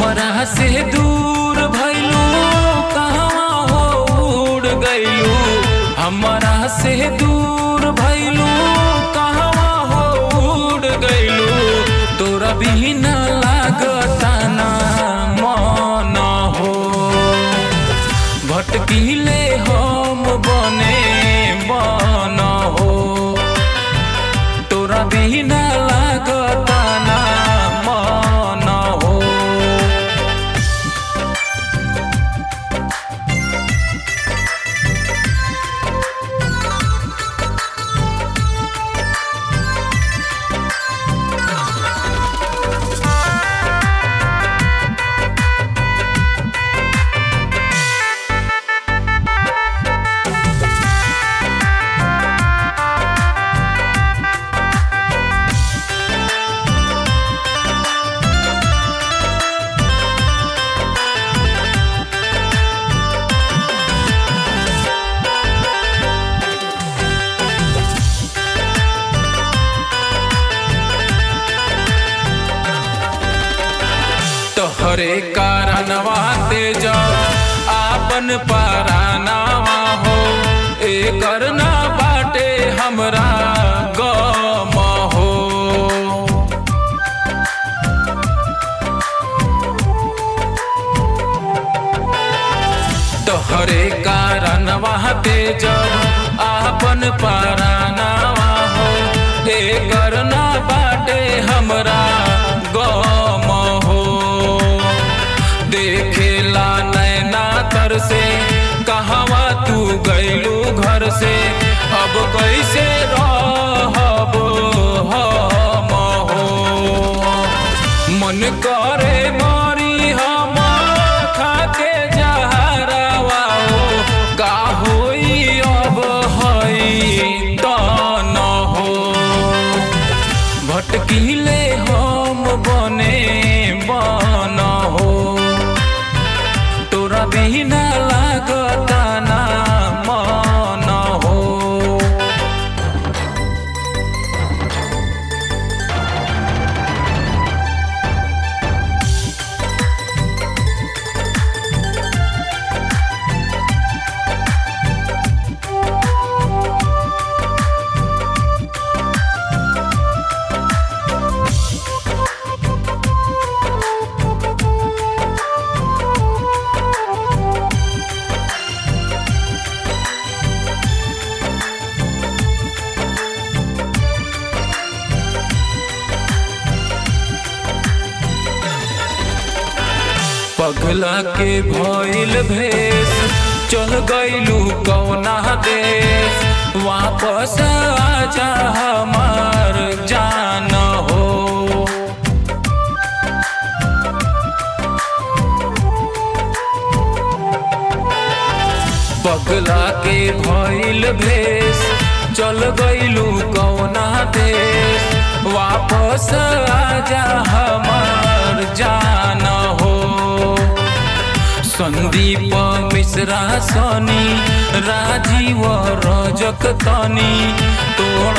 हमरा से दूर भइलू कहवा हो उड़ गइलू हमरा से दूर भइलू कहवा हो उड़ गइलू तोरा बिना लागता ना मन हो भटकीले हम बने बन हो तोरा बिना लागता ना मन हो तोहरे कारणवा तेज आपन परानावा हो एकर ना बाटे हमरा गम हो तोहरे कारणवा तेज आपन परानावा हो एकर ना बाटे हमरा गम हो देखेला नैना तर से कहवा तू गइलू घर से अब कैसे रहब हम हो मन करे मरी हम खाके जहरवा हो का होई अब हई तन हो भटकीले हम बने बन हो तोरा बिना लागता ना मन हो पगला के भइल भेष चल गइलू कौना देश वापस आजा हमार जान हो पगला के भइल भेष चल गइलू कौना देश वापस आजा हमार जान हो संदीप मिश्रा सनी राजीव रजक तनी तो